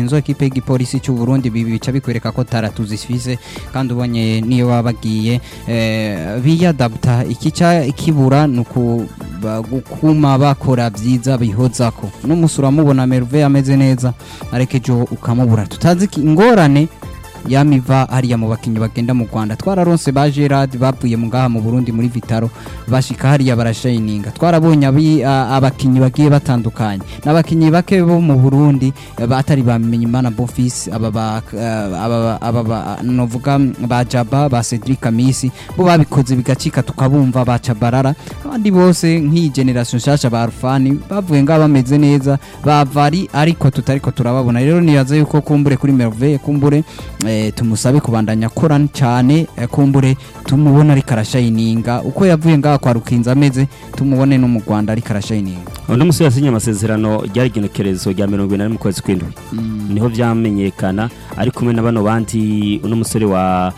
izo ekipe y'igipolisi cy'u Burundi bibi bica bikwereka ko taratu zifise kandi ubonye niyo baba bagiye eh, biyadapta ikica kibura nuku ba- gukuma bakora byiza bihozako n'umunsi uramubona Merve ameze neza ariko ejo ukamubura tutazi iki- ingorane yamiva hariya mu bakinnyi bagenda mu Rwanda twararonse ba Gerard bavuye mu ngaha mu Burundi muri Vitaro bashika hariya barashininga twarabonye abi- a- abakinnyi bagiye batandukanye n'abakinnyi bake bo mu Burundi eh, batari bamenye Imana Bonfils aba ba eh, aba ba- aba ba- novuga ba Jaba ba Cedric Kamisi bo babikoze bigacika tukabumva ba Chabarara abandi bose nk'iyi generation nshasha ba Arfani bavuye ngaha bameze neza bavari ariko tutariko turababona rero nibaza yuko kumbure kuri Merveille kumbure eh, tumusabe kubandanya akora cyane eh, kumbure tumubona ariko arashayininga uko yavuye ngaha kwa Rukinza ameze tumubone no mu Rwanda ariko arashayininga uno musore yasinye amasezerano ryari igenekerezo rya mirongo ine mu kwezi kw'indwi niho vyamenyekana ari kumwe na bano bandi uno musore wa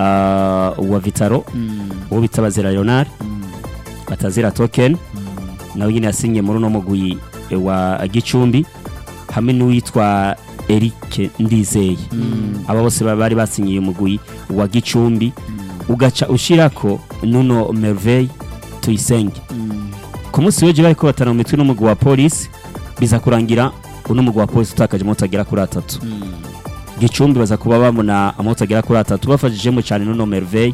uh, wa Vitaro uwo bita Bazira Leonard batazira token nawe nyine yasinye muri uno mugwi eh, wa Gicumbi hamwe n'uwitwa Eric Ndizeye aba bose ba- bari basinyiye umugwi wa Gicumbi ugaca ushirako nuno Merveille tuyisenge ku munsi w'ejo bariko batana mu mitwe n'umugwi wa polisi biza kurangira uno mugwi wa polisi utakaje amanota agera kuri atatu gicumbi baza kuba babona amanota agera kuri atatu bafashijemo cyane nuno Merveille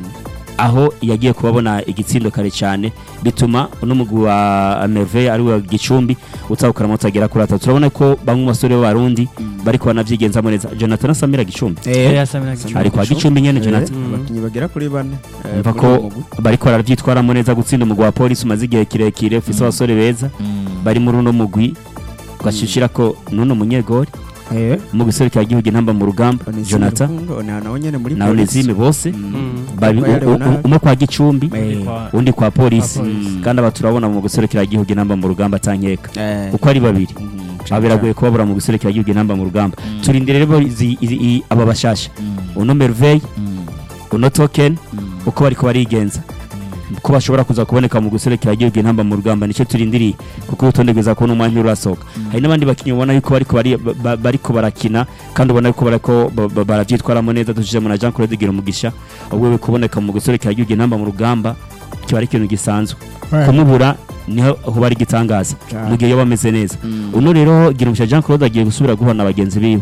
aho yagiye kubabona igitsindo kare cyane bituma uno mugwi wa Merveille ari wa gicumbi utahukana amanota agera kuri atatu turabona ko bamwe mu basore b'abarundi bariko banavyigenzamo neza Jonathan Samira gicumbi ari kwa gicumbi nyene Jonathan abakinnyi bagera kuri bane eh, umva muri ko uwo mugwi. bariko baravyitwaramo neza gutsinda umugwi wa polisi umaze igihe kirekire ufise abasore beza bari muri uno mugwi ugashishira ko nuno munyegori Eh, mu giserukira igihugu intamba mu rugamba Onesime Jonathan Rukundo, ona- nawe nyene muri na polisi. Onezime bose Mm. babi- Kwa u- u- Leonard. umwe kwa gicumbi Eh, undi kwa polisi Kwa polisi. kandi aba turabona mu giserukira igihugu intamba mu rugamba atankeka eh, uko ari babiri mm, aba biragoye kubabura mu giserukira igihugu intamba mu rugamba turindire rero izi- izi- i- aba bashasha uno Merveille uno token uko bariko barigenza ko bashobora kuza kuboneka mu guserekera igihugu intamba mu rugamba nicyo turindiriye kuko urutonde rwiza kubona umwanya urasohoka hari n'abandi bakinnyi ubona yuko bariko bari- ba- bariko barakina kandi ubona yuko bariko ba- ba- baravyitwaramo neza dushije na Jean Claude Girumugisha ubwo we kuboneka mu guserekera igihugu intamba mu rugamba kiba ari ikintu gisanzwe kumubura niho hoba ari igitangaza mu gihe yoba ameze neza uno rero Girumugisha Jean Claude agiye gusubira guhura na bagenzi biwe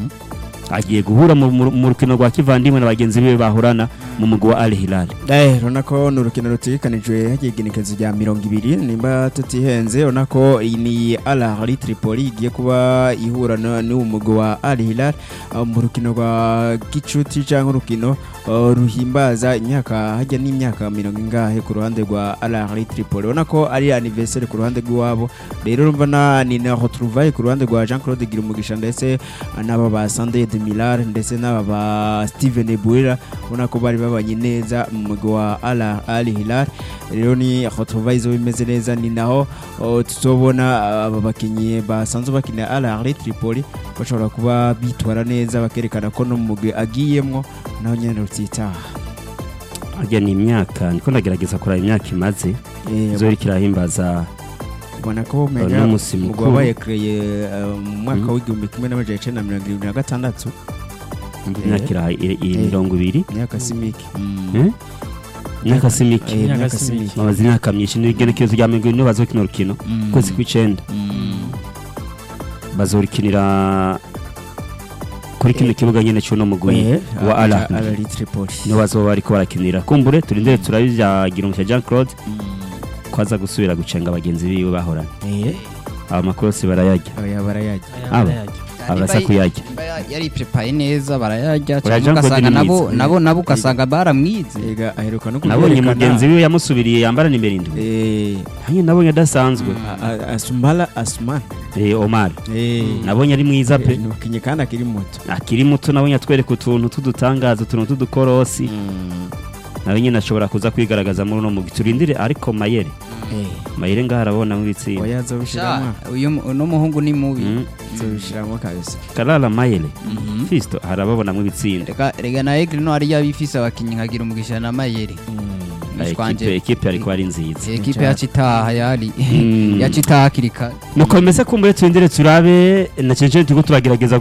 agiye guhura mu- mu mu rukino rwa kivandimwe na bagenzi biwe bahurana mu mugwi wa Al Hilal Eh, urabona ko ni urukino rutegekanijwe hagiye igenekerezo rya mirongo ibiri nimba tutihenze urabona ko iyi ni Al Ahly Tripoli igiye kuba ihura na- n'uwo mugwi wa Al Hilal ah, mu rukino rwa gicuti cyangwa urukino ah, ruhimbaza imyaka hajya n'imyaka mirongo ingahe ku ruhande rwa Al Ahly Tripoli urabona ko ari anniversaire ku ruhande rw'iwabo rero urumva na ni na retrouvaille ku ruhande rwa Jean Claude Girumugisha ndetse n'aba ba Sunday de Milar ndetse n'aba ba Steven Ebuera ubona ko bari babanye neza mu mugwi wa Al Al Hilal rero ni retrouvaille izo bimeze neza ni naho oh, tuzobona aba bakinnyi basanzwe bakinira Al Ahly Tripoli bashobora kuba bitwara neza bakerekana ko no mu mugwi agiyemwo naho nyene rutsitaha ajya ni imyaka niko ndagerageza kuraba imyaka imaze Eh, izo iriko irahimbaza ubona ko uno umenya musi umugwi mukuru wabaye kreye mu mwaka Mhm. w'igihumbi kimwe n'amajana icenda na mirongo irindwi na gatandatu imyaka iraha- iri- iri Eh. mirongo ibiri imyaka simike Eh? imyaka si mike Eh, Imyaka imyaka si simike mike. bamaze imyaka myinshi n'igenekerezo rya mirongo irindwi bazokina urukino ukwezi kw'icenda bazorikinira kuri kino kibuga nyene c'uno mugwi wa Al Ahly Ahly Tripoli niho bazoba bariko barakinira kumbure turindire turabe ivya Girumugisha Jean Claude ko aza gusubira gucenga bagenzi biwe bahorana Eh, aba makorosi barayarya oya barayajya Aba. abarasa kuyarya yari prepaye neza barayarya Oya, cyangwa Jean Claude ugasanga ni nabo mwiza. nabo nabo ugasanga baramwize ega aheruka no nabonye kubyerekana. mugenzi wiwe yamusubiriye yambara nimero indwi Eh, nanjye nabonye adasanzwe a- a- Asumala Asman Eh, Omar Eh, nabonye ari mwiza pe ni umukinnyi kandi akiri muto akiri muto nabonye atwereka utuntu tudutangaza utuntu tudukorosi nawe nyine ashobora kuza kwigaragaza muri uno mugwi turindire ariko mayere Eh, mayere ngaho arabonamo ibitsinda oya azobishiramo Sha, uyu mu- uno muhungu ni mubi Mm. azobishiramo kabisa karara mayere Mhm. fisto harababonamo ibitsinda reka reka na egre no hariya bifise abakinnyi nkagira umugisha na mayeri Ah, ekipe ekipe ariko ari nziza ekipe yacu itaha yari Mm. yacu itaha hakiri kare nuko bimeze kumbure turindire turabe na cece turiko turagerageza